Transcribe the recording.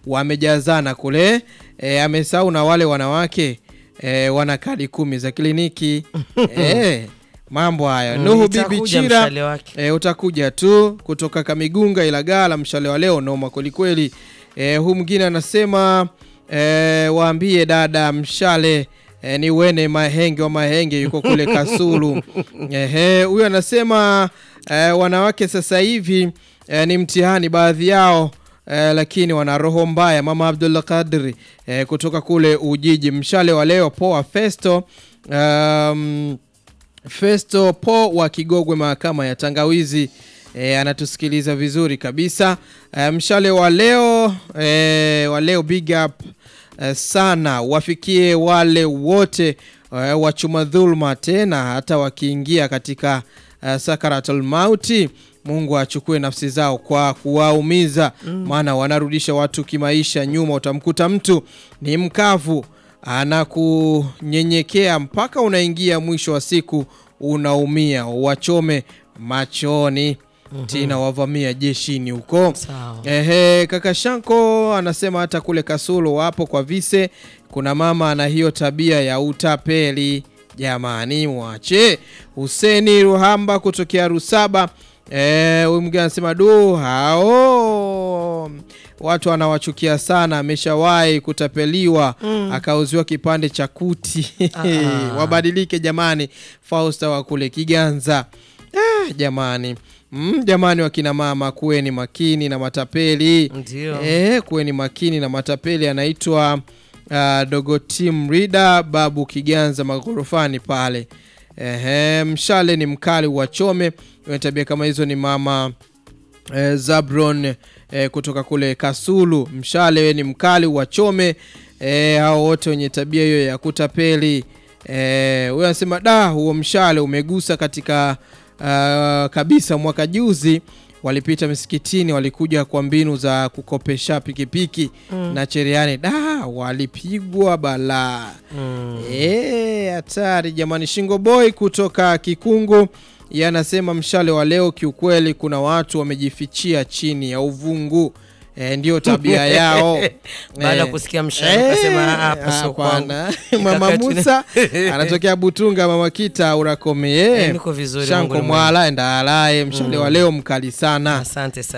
wamejazana kule e, amesahau na wale wanawake e, wana kadi kumi za kliniki e, mambo haya Mm, Nuhu Bibi itakuja Chira mshale wake. e, utakuja tu kutoka Kamigunga Ilagala, mshale wa leo noma kwelikweli. E, huu mwingine anasema e, waambie dada mshale e, ni wene mahenge wa mahenge yuko kule Kasulu. Ehe, huyu anasema e, wanawake sasa hivi e, ni mtihani baadhi yao e, lakini wana roho mbaya. Mama Abdullah Kadri e, kutoka kule Ujiji, mshale wa leo poa Festo um, Festo Po wa Kigogwe, mahakama ya Tangawizi e, anatusikiliza vizuri kabisa. E, mshale wa leo e, wa leo big up e, sana wafikie wale wote e, wachuma dhulma, tena hata wakiingia katika e, sakaratul mauti Mungu achukue nafsi zao kwa kuwaumiza, maana wanarudisha watu kimaisha nyuma. Utamkuta mtu ni mkavu anakunyenyekea mpaka unaingia mwisho wa siku unaumia, wachome machoni tina wavamia jeshini huko. Sawa. Ehe, kaka Shanko anasema hata kule Kasulo wapo kwa vise, kuna mama ana hiyo tabia ya utapeli. Jamani, mwache. Huseni Ruhamba kutokea Rusaba, eh, huyu mwingine anasema du, hao watu wanawachukia sana, ameshawahi kutapeliwa akauziwa kipande cha kuti Ah. wabadilike jamani. Fausta wa kule Kiganza. Ah, jamani mm, jamani, wakina mama kuweni makini na matapeli Ndio. eh, kuweni makini na matapeli. Anaitwa uh, Dogo Team Reader Babu Kiganza maghorofani pale. Ehe, mshale ni mkali wachome. Wenye tabia kama hizo ni mama eh, Zabron eh, kutoka kule Kasulu. Mshale we ni mkali wachome. Eh, hao wote wenye tabia hiyo ya kutapeli. Eh, huyo anasema da, huo mshale umegusa katika uh, kabisa. Mwaka juzi walipita misikitini, walikuja kwa mbinu za kukopesha pikipiki na cherehani, da, walipigwa balaa. Mm. Eh, hatari jamani. Shingo Boy kutoka Kikungu yeye anasema mshale wa leo, kiukweli kuna watu wamejifichia chini ya uvungu. E, ndio tabia yao. Baada ya Eh, kusikia mshale, ukasema, "Ah, hapa sio hapana." kwangu. Mama Ikakati- Musa anatokea Butunga, mama Kita urakome Eh, niko vizuri, Mungu Shanko ni mwema. Mwala enda alaye mshale wa leo mkali sana. Asante sana.